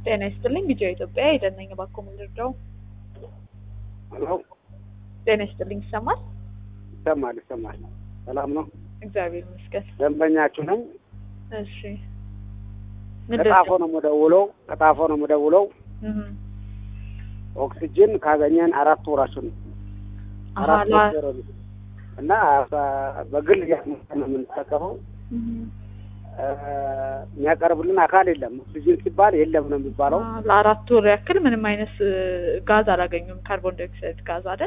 ጤና ይስጥልኝ ቢጫ ኢትዮጵያ የደነኝ ባኮ ምንድርደው ሄሎ ጤና ይስጥልኝ ይሰማል? ይሰማል ይሰማል። ሰላም ነው። እግዚአብሔር ይመስገን። ደንበኛችሁ ነኝ። እሺ ከጣፎ ነው የምደውለው። ከጣፎ ነው የምደውለው። እህ ኦክሲጅን ካገኘን አራት ወራችን ነው። አሃ አራት ላ ወር ነው እና በ- በግል እያስመጣን ነው የምንጠቀመው። እህ እ፣ የሚያቀርብልን አካል የለም። ኦክሲጅን ሲባል የለም ነው የሚባለው። አ፣ ለአራት ወር ያክል ምንም አይነት እ፣ ጋዝ አላገኙም። ካርቦን ዳይኦክሳይድ ጋዝ አይደል?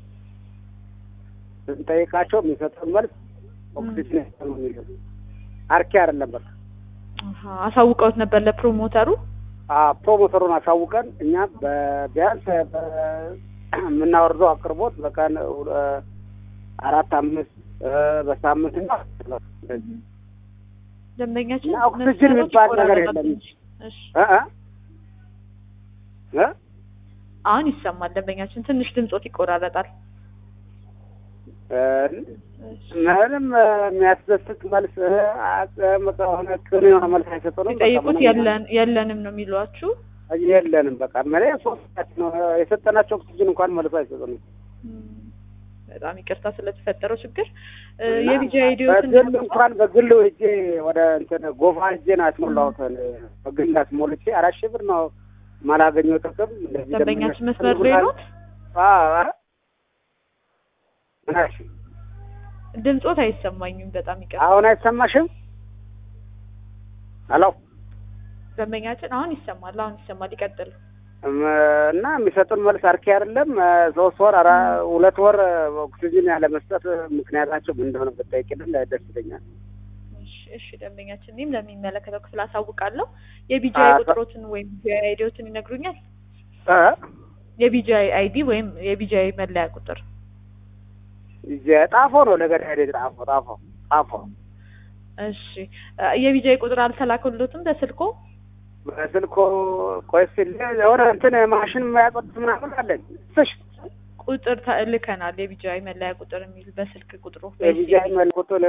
ስንጠይቃቸው የሚሰጡን መልስ ኦክሲጅን የለም ነው የሚሉት። አርኪ አይደለም በቃ አሃ አሳውቀውት ነበር ለፕሮሞተሩ። አ ፕሮሞተሩን አሳውቀን እኛ በቢያንስ በ- የምናወርደው አቅርቦት በቀን እ፣ አራት አምስት እ፣ በሳምንት እና እንደዚህ ደንበኛችን እና ኦክሲጅን መስመሮች የሚባል ነገር ይቆራረጣሉ የለም። እንጂ። እሺ እ እ እ አሁን ይሰማል። ደንበኛችን ትንሽ ድምጾት ይቆራረጣል። እ፣ እሺ ምንም እ፣ የሚያስደስት መልስ እ፣ አ- በቃ የሆነ ቅን የሆነ መልስ አይሰጡንም። በቃ ሲጠይቁት ምንም የለን የለንም ነው የሚሏችሁ። የለንም በቃ መለ ሶስታችን ነው የሰጠናቸው ኦክሲጅን እንኳን መልሶ አይሰጡንም። እም፣ በጣም ይቅርታ ስለተፈጠረው ችግር። እ፣ እና የቢጃ አይዲዮትን በግል እንኳን በግል ሄጄ ወደ እንትን ጎፋ ሄጄ ነው ያስሞላሁት። በግል አስሞልቼ አራት ሺህ ብር ነው ማላገኘው ጥቅም። እንደዚህ ደንበኛችን ደንበኞች መስመር ላይ ኖት? አዎ፣ ኧረ ምን አልሽኝ? ድምጾት አይሰማኝም። በጣም ይቅርታ አሁን አይሰማሽም? ሄሎ ደንበኛችን አሁን ይሰማል። አሁን ይሰማል። ይቀጥል። እም፣ እና የሚሰጡን መልስ አርኪ አይደለም። እ፣ ሶስት ወር አራ ሁለት ወር ኦክሲጅን ያለ መስጠት ምክንያታቸው ምን እንደሆነ ብጠይቅልን ደስ ይለኛል። እሺ፣ እሺ ደንበኛችን እኔም ለሚመለከተው ክፍል አሳውቃለሁ። የቢጂአይ አ- ቁጥሮትን ወይም ቢጂአይ አይዲዎትን ይነግሩኛል? እ የቢጂአይ አይዲ ወይም የቢጂአይ መለያ ቁጥር ይዤ- ጣፎ ነው ነገር ሄደ ጣፎ ጣፎ ጣፎ እሺ አ፣ የቢጂአይ ቁጥር አልተላከሎትም በስልኮ? በስልኮ ቆይ ሲል የሆነ እንትን ማሽን የሚያቆጥ ምናምን አለኝ ስሽ ቁጥር ተልከናል። የቢጂአይ መለያ ቁጥር የሚል በስልክ ቁጥሩ የቢጃይ መልቁጥል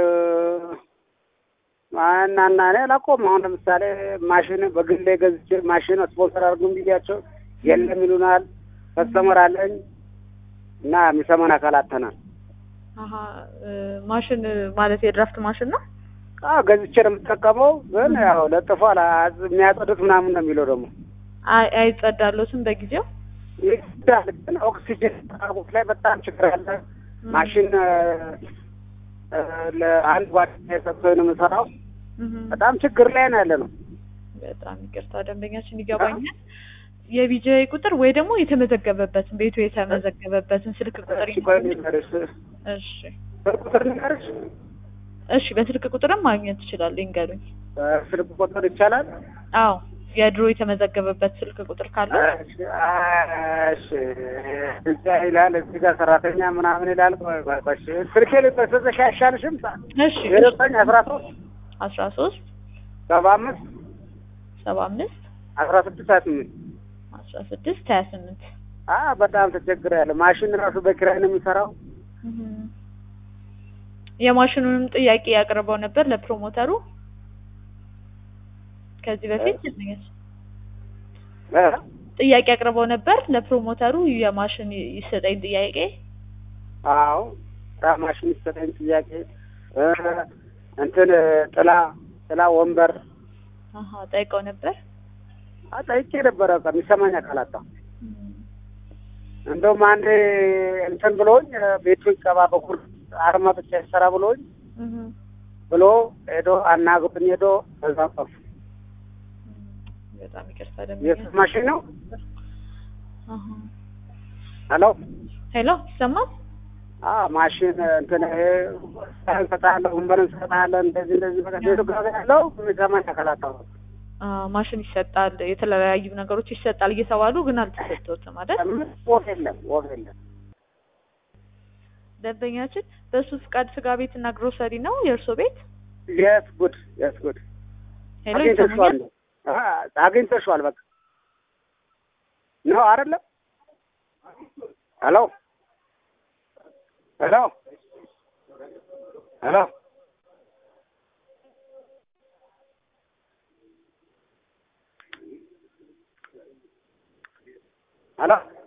እናና እኔ አላውቀውም። አሁን ለምሳሌ ማሽን በግሌ ገዝቼ ማሽን ስፖንሰር አድርጉም ብያቸው የለም ይሉናል። ከስተመር አለኝ እና የሚሰማን አካል አጥተናል። አሀ እ፣ ማሽን ማለት የድራፍት ማሽን ነው። አዎ ገዝቼ ነው የምጠቀመው፣ ግን ያው ለጥፏል አዝ- የሚያጸዱት ምናምን ነው የሚለው ደግሞ አይ አይጸዳሎትም በጊዜው ይዳል ግን ኦክሲጅን አቅርቦት ላይ በጣም ችግር አለ። ማሽን እ፣ እ፣ ለአንድ ጓደኛ የሰጠኝ ነው የምሰራው። እህ፣ በጣም ችግር ላይ ነው ያለ ነው። በጣም ይቅርታ ደንበኛችን ይገባኛል። የቢጂአይ ቁጥር ወይ ደግሞ የተመዘገበበትን ቤቱ የተመዘገበበትን ስልክ ቁጥር እሺ፣ ቆይ ይነግሩኛል? ልንገርሽ። እሺ ቁጥር ልንገርሽ? እሺ በስልክ ቁጥርም ማግኘት ትችላሉ። ይንገሩኝ። ስልክ ቁጥር ይቻላል? አዎ የድሮ የተመዘገበበት ስልክ ቁጥር ካለ እሺ፣ እሺ። እዛ ይላል እዚህ ጋር ሰራተኛ ምናምን ይላል። ቆይ ቆይ ቆይ፣ እሺ። ስልኬ ልበሰዘሽ አይሻልሽም? እሺ ዘጠኝ አስራ ሶስት አስራ ሶስት ሰባ አምስት ሰባ አምስት አስራ ስድስት ሀያ ስምንት አስራ ስድስት ሀያ ስምንት አ በጣም ተቸግሬያለሁ። ማሽን ራሱ በኪራይ ነው የሚሰራው። የማሽኑንም ጥያቄ ያቀርበው ነበር ለፕሮሞተሩ ከዚህ በፊት እ? ጥያቄ አቅርበው ነበር ለፕሮሞተሩ የማሽን ይሰጠኝ ጥያቄ አዎ ራ ማሽን ይሰጠኝ ጥያቄ እ፣ እንትን ጥላ ጥላ ወንበር አሀ ጠይቀው ነበር አ ጠይቄ ነበረ። በቃ የሚሰማኝ አካል አጣሁ። እንደውም አንዴ እንትን ብሎኝ ቤቱ ይቀባ በኩል አርማ ብቻ ይሰራ ብሎኝ እህ ብሎ ሄዶ አናግሮኝ ሄዶ በዛ ጠፉ። በጣም ይቅርታ የሱ ደምኛ ማሽን ነው። አሀ ሄሎ ሄሎ ይሰማል አ ማሽን እንትን ይሄ እንሰጣለን፣ ወንበር እንሰጣለን፣ እንደዚህ እንደዚህ በቃ ቤቱ ጋር ያለው የሚሰማኝ አካል አጣሁ። አ ማሽን ይሰጣል የተለያዩ ነገሮች ይሰጣል እየተባሉ ግን አልተሰጠውትም አይደል ምን ወፍ የለም ወፍ የለም። ደንበኛችን በሱ ፍቃድ ስጋ ቤት እና ግሮሰሪ ነው የእርሶ ቤት የስ ጉድ የስ ጉድ ሄሎ አግኝተሽዋል ይሰሙኛል አ አግኝተሽዋል በቃ ነው አይደለም ሄሎ ሄሎ ሄሎ ሄሎ